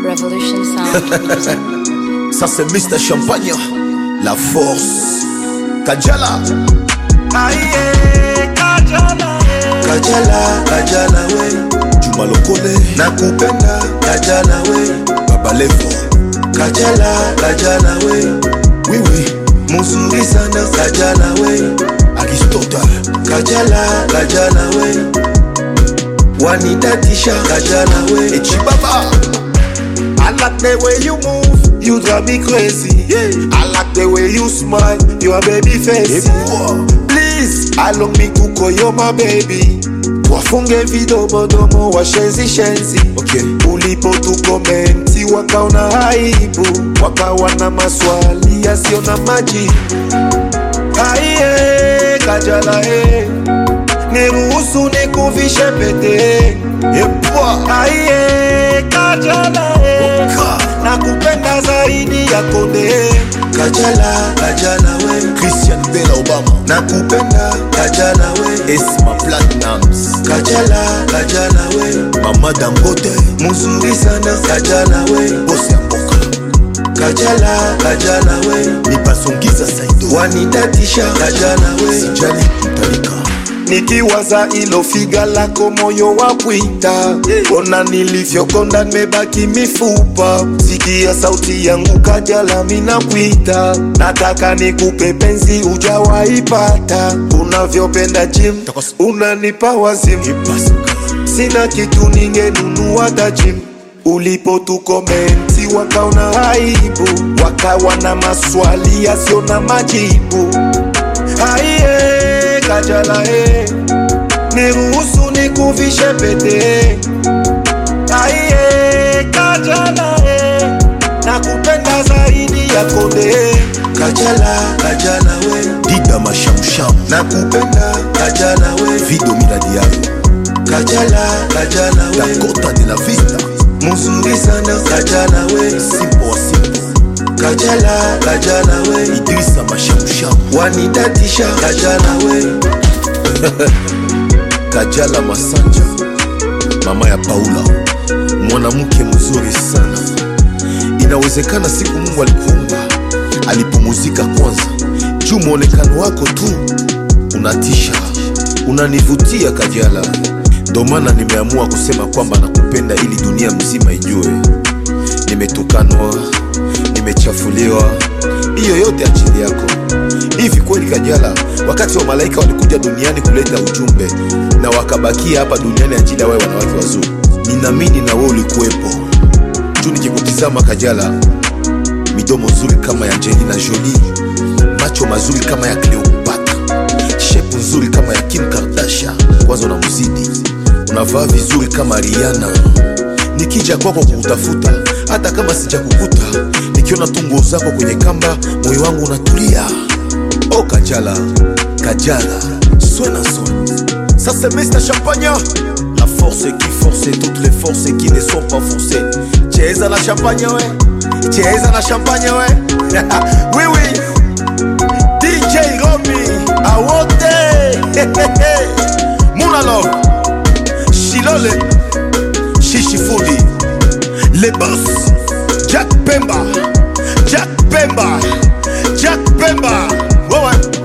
Revolution Sound Music. Ça c'est Mr Champagne, la force. Kajala, Aye, Kajala, eh. Kajala, Kajala we Juma Lokole, nakupenda Kajala we Baba Levo. Kajala, Kajala we Oui oui, muzuri sana Kajala we Aristotle. Kajala, Kajala we wanitatisha Kajala we Echibaba, I like the way you move, you drive me crazy. I like the way you smile, you a baby face. Please, allow me kuko, you're my baby. Wafunge vidomodomo washenzi shenzi Okay. ulipo tukomenti wakaona aibu wakawa na maswali yasiyo na majibu aiye kajala e niruhusu nikuvishe pete Epwa, aiye kajala e nakupenda zaidi ya konde kajala kajala we Christian Bella Obama. nakupenda kajala we Esma Platinums. kajala kajala we Mama Dangote. muzuri sana kajala we Boss ya mboka. kajala kajala we Nipasongiza Saido. wanitatisha kajala we Sijali kutalika. nikiwaza ilo figa lako moyo wa pwita ona nilivyokonda nimebaki mifupa sikia sauti yangu kajala mina pwita nataka nikupe penzi ujawaipata unavyopenda jim unanipa wazimu sina kitu ningenunua tajim ulipo tukomenti wakaona aibu wakawa na maswali yasio na majibu aiye kajala e niruhusu nikuvishe pete aiye kajala e nakupenda zaidi ya konde kajala kajala we Dida Mashamsham. nakupenda kajala we Vido Miladiayo. kajala kajala we Dakota de la Vista. muzuri sana kajala we Simple wa Simple. kajala kajala we Idrissa Mashamsham. wanitatisha kajala we Kajala Masanja, mama ya Paula, mwanamke mzuri sana. Inawezekana siku Mungu alikuumba alipumuzika kwanza, juu mwonekano wako tu unatisha, unanivutia Kajala. Ndo maana nimeamua kusema kwamba nakupenda ili dunia mzima ijue. Nimetukanwa, nimechafuliwa, hiyo yote ajili yako. Hivi kweli Kajala, wakati wa malaika walikuja duniani kuleta ujumbe na wakabakia hapa duniani ajili ya wewe wanawake wazuri, ninaamini na wewe ulikuwepo. Juu nikikutizama Kajala, midomo nzuri kama ya Angelina Jolie, macho mazuri kama ya Cleopatra, shepu nzuri kama ya Kim Kardashian, kwanza unamzidi, unavaa vizuri kama Rihanna. Nikija kwako kukutafuta, hata kama sijakukuta, nikiona tu nguo zako kwenye kamba, moyo wangu unatulia. Oh Kajala, Kajala, soin à soin. Ça c'est Mr Champagne. La force qui force toutes les forces qui ne sont pas forcées. Cheza la champagne, ouais. Cheza la champagne, ouais. oui, oui. DJ Romy, Awote. Mounalov, Shilole, Shishifudi, les boss. Jack Pemba, Jack Pemba, Jack Pemba. Ouais, ouais.